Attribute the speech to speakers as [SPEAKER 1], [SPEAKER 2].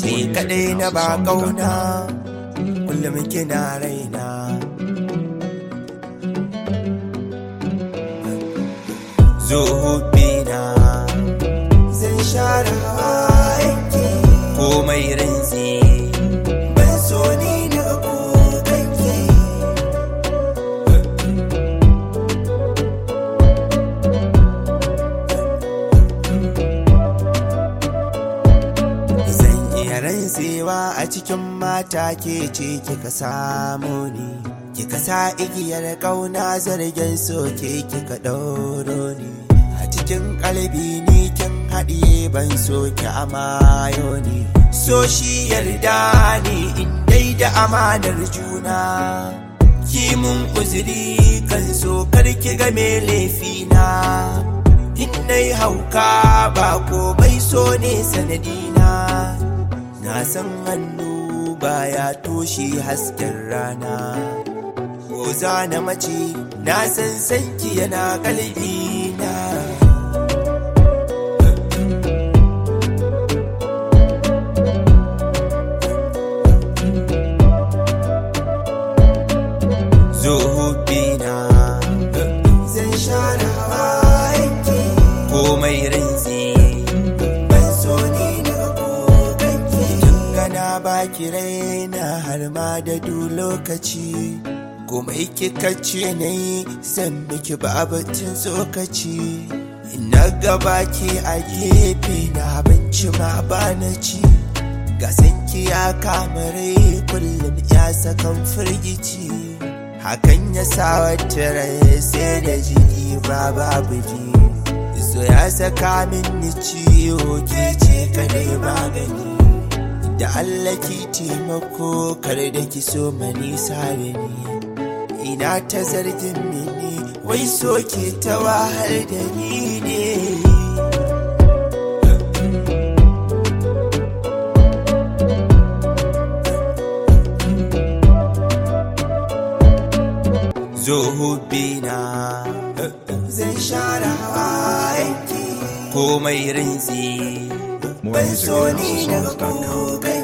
[SPEAKER 1] ke kadai na ba kauna kullum kina raina zo bina zan share hawayenki komai rantsi ban so ni na kukanki Zan iya rantsewa a cikin mata ke ce kika samu ni Kika sa igiyar kauna zargin soke kika ɗauro ni A cikin kalbi ni kin haɗiye ban soke amayo ni So shi yarda ni in dai da amanar juna Ki mun uzuri kan so karki game laifina In nai hauka ba komai so ne sanadina Na san hannu baya toshe hasken rana Ko za na mace na san sanki yana kalbina Zo bina zan share hawayenki komai rantsi ban so ni na kukanki tun gana baki raina har ma da du lokaci komai kika ce na yi zan miki babatin tsokaci na gaba ke a gefe na abinci ma ba na ci gasanki ya kamare kullum ya sakan firgici hakan ya sa wata rai sai da jiki ba babu ji so ya saka min ni ciwo ke ce kadai magani da Allah ki taimako kar da ki so mani sare ni ina ta zargin mini wai so ke ta wahal da ni ne zo bina zan share hawayenki komai rintsi
[SPEAKER 2] More
[SPEAKER 1] ban
[SPEAKER 2] music
[SPEAKER 1] so
[SPEAKER 2] at
[SPEAKER 1] ni na
[SPEAKER 2] houseofsongs.com.
[SPEAKER 1] kukai